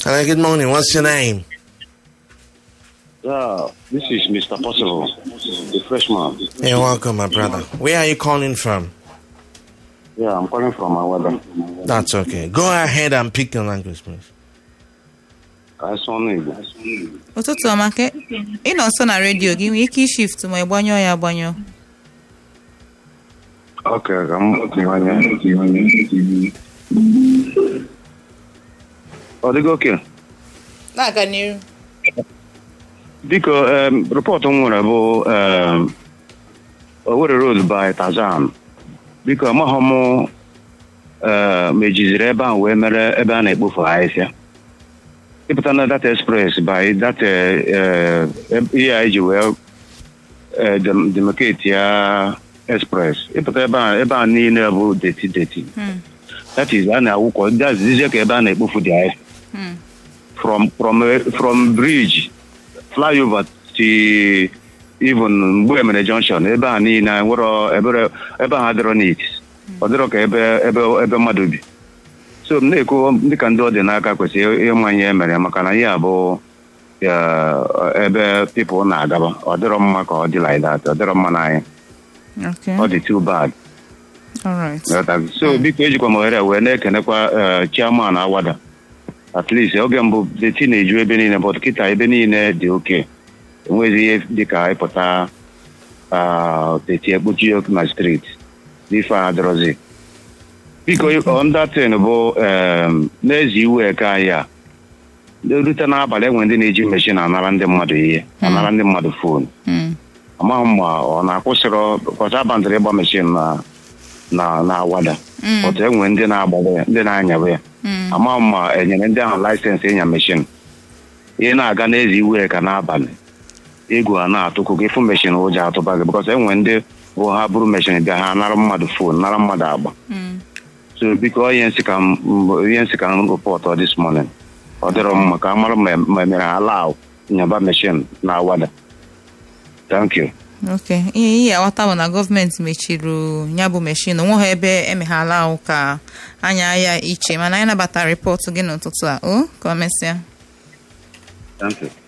Hello, good morning. What's your name? Yeah, this is Mr. Possible, the freshman. You're welcome, my brother. Where are you calling from? Yeah, I'm calling from Awada. That's okay. Go ahead and pick your language, please. I saw Igbo. ụtụtụ ọma ke ị nọ nso na redio gị nwee ike ishift ma ị gbanyụọ ya agbanyụọ Okay, ka m tiwanye. Ọ dịgo oke? na-aga n'iru Biko, um, rịpọtụ m nwere bụ um, Owerri Road by Tazan. Biko, amaghị m uh, ma ejiziri ebe ahụ wee mere ebe a na-ekpofu ahịhịa. ịpụta na data express by data uh, ihe a eji wee uh, dem- demarcate ya express ịpụta ebe a ebe a niile bụ deti deti that is a na-awụkọ that's dizie ka ebe a na-ekpofu dị ahịa from from from bridge flyover to even mgbe emere junction ebe a niile nwere ebere ebe ahụ adịrọ neat ọ dịrọ ka ebe ebe ebe mmadụ bi so m na-ekwu dịka ndị ọdịnaka kwesịrị ịmanye emere maka na ihe a bụ ya, ebe pipụl na-agaba ọ dịrọ mma ka ọ dị like that ọ dịrọ mma n'anya okay ọ dị too bad alright Ghọtago? so biko ejikwa m ohere a wee na-ekenekwa eh, chairman awada at least oge mbụ deti na-eju ebe niile but kịta ebe niile dị oke enweghị ihe dịka ịpụta ah, deti ekpuchi ya na street n'ife a adịrọzi biko ọndatin bụ em, n'ezi iwe eke anyị a erute n'abalị enwe ndị na-eji meshin anara ndị mmadụ ihe anara ndị mmadụ fon Mm. amaghị m ma ọ na-akwụsịrọ kọcha abandịrị ịgba meshin na na na awada Mm. otu enwe ndị na-agbawa ya ndị na-anyawa ya Mm. amaghị m ma enyere ndị ahụ laịsensị ịnya meshin ị na-aga n'ezi iwe ka n'abalị egwu a na-atụkụ gị fụ meshin ụjọ atụba gị bịkọs enwe ndị bụ ha bụrụ meshin bịa ha nara mmadụ fon nara mmadụ agba Mm. so biko ihe nsị ka m m- ihe nsị ka m rụpọtụ this morning ọ dịrọ mma ka a mara ma ma emere ha allow nyaba meshin na awada thank you okay ihe ihe aghọta bụ na gọọmenti mechiri ya bụ meshin onweghị ebe emeghala ahụ ka anya ya iche mana anyị nabatara rịpọtụ gị n'ụtụtụ a o ka o mesịa thank you